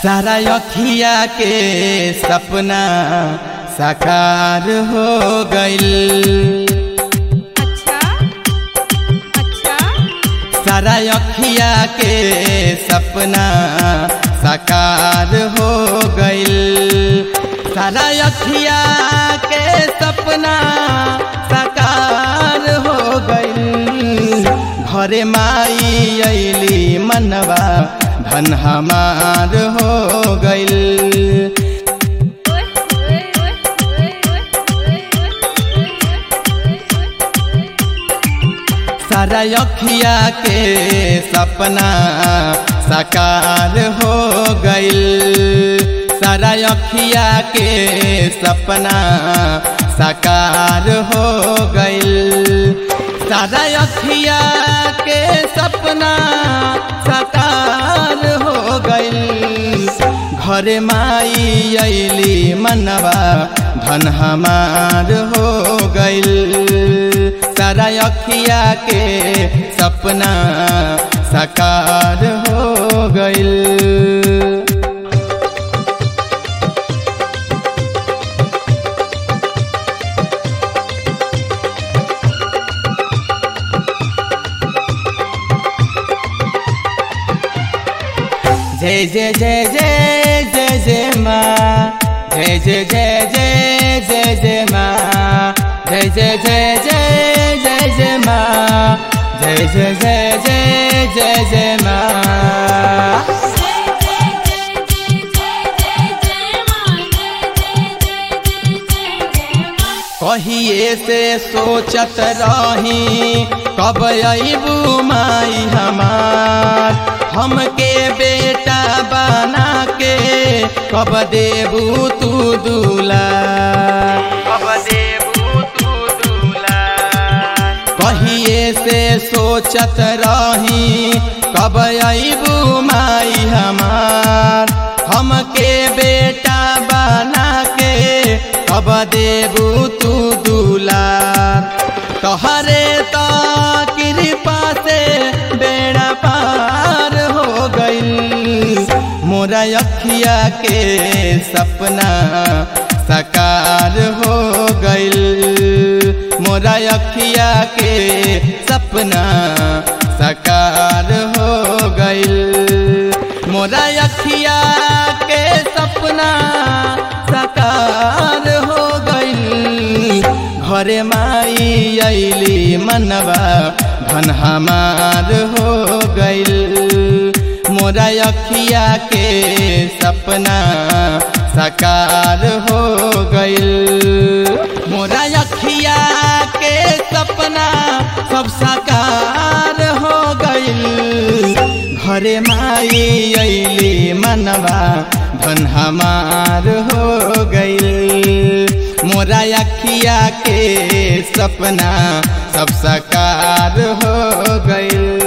सारा अखिया के सपना साकार हो गइल अच्छा अच्छा सारा अखिया के सपना साकार हो गइल सारा अखिया के सपना साकार हो गइल घरे माई अइली मनवा धन हमार हो गइल ओए ओए ओए ओए ओए ओए सारा अखिया के सपना साकार हो गइल सारा अखिया के सपना साकार हो गइल सारा अखिया के सपना साकार हो गइल घरे माई अइली मनवा धन हमार हो गइल सारा अखिया के सपना साकार हो गइल जय जय जय जय जय जय माँ जय जय जय जय जय जय माँ जय जय जय जय जय जय माँ जय जय जय जय जय जय माँ कहिए से सोचत रही कब अबू माई हमार हमके बेटा बना के कब देबू तू दूला कब देबू तू दूला कहिए से सोचत रही कब अबू माई हमार हमके बेटा बना के कब देबू तू दूलार तोहरे तो कृपा से बेड़ा पार हो गई मोरा अखिया के सपना साकार हो गइल मोरा अखिया के सपना साकार हो गइल मोरा अखिया के सपना साकार हो गइल घरे माई अइली मनवा धन हमार हो गइल मोरा अखिया के सपना साकार हो गइल मोरा अखिया के सपना सब साकार हो गइल घरे माई अइली मनवा धन हमार हो गइल मोरा अखिया के सपना सब साकार हो गइल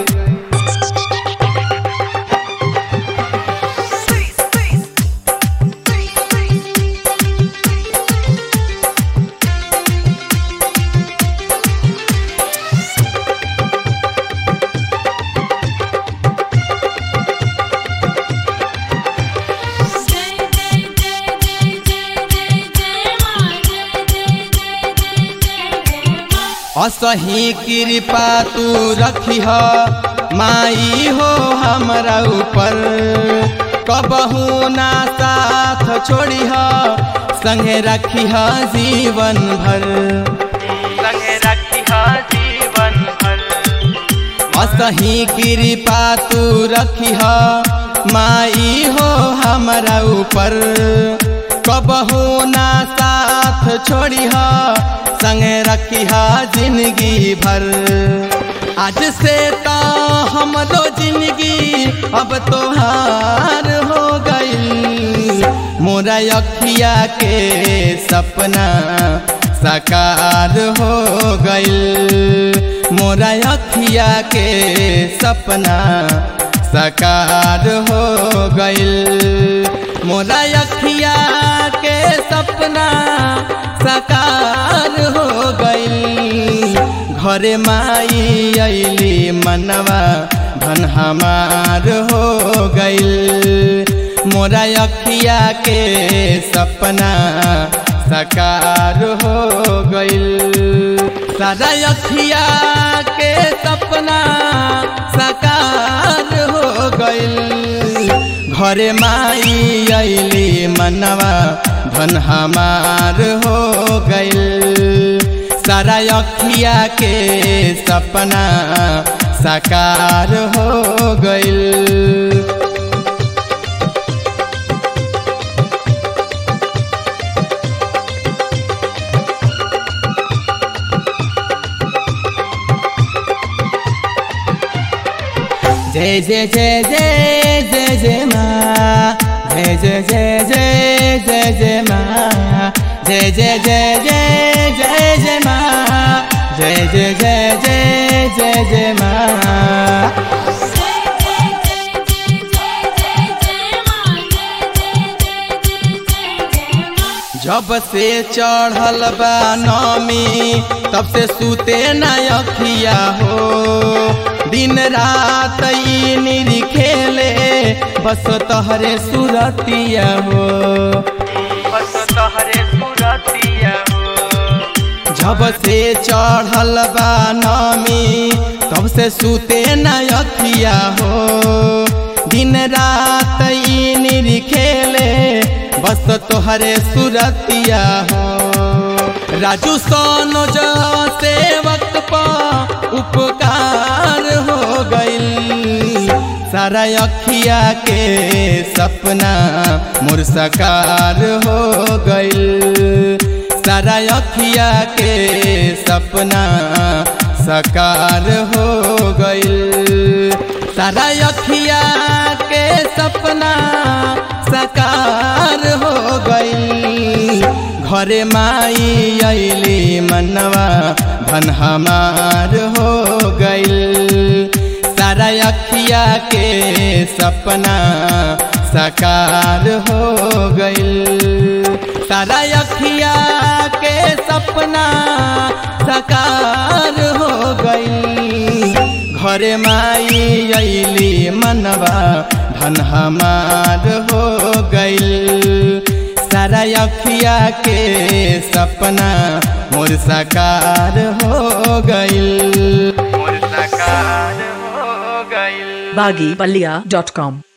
असही कृपा तू रखी माई हो हमरा ऊपर कबहू ना साथ छोड़ी संगे रखी जीवन भर संगे रखी जीवन भर असही कृपा तू रखी माई हो हमरा ऊपर कबहू ना साथ छोड़ी संगे रखी जिंदगी भर आज से तो हमरो जिंदगी अब तोहार हो गई मोरा अखिया के सपना साकार हो गइल मोरा अखिया के सपना साकार हो गइल मोरा अखिया के सपना साकार हो गइल घरे माई अइली मनवा धन हमार हो गइल मोरा अखिया के सपना साकार हो गइल सारा अखिया के सपना साकार हो गइल घरे माई अली मनवा धन हमार हो गइल सारा अखिया के सपना साकार हो गइल जय जय जय जय जय जय माँ जय जय जय जय जय जय माँ जय जय जय जय जय जय माँ जय जय जय जय जय जय माँ जब से चढ़ल बा नमी तब से सूते न अखिया हो दिन रात ई निरी खेले बस तहरे सुरतिया हो बस तहरे सुरतिया हो जब से चढ़ल बा नमी तब से सूते न अखिया हो दिन रात ई निरी खेले बस तोहरे सुरतिया हो राजू सोनो जो से वक्त पा उपकार हो गइल सारा अखिया के सपना मोर सकार हो गइल सारा अखिया के सपना सकार हो गइल सारा अखिया के सपना साकार हो गइल घरे माई अली मनवा धन हमार हो गइल सारा अखिया के सपना साकार हो गइल सारा अखिया के सपना साकार हो गइल घरे माई अली मनवा धन हमार हो गइल सारा अखिया के सपना मोर साकार हो गइल मोर साकार हो गइल baggypalia.com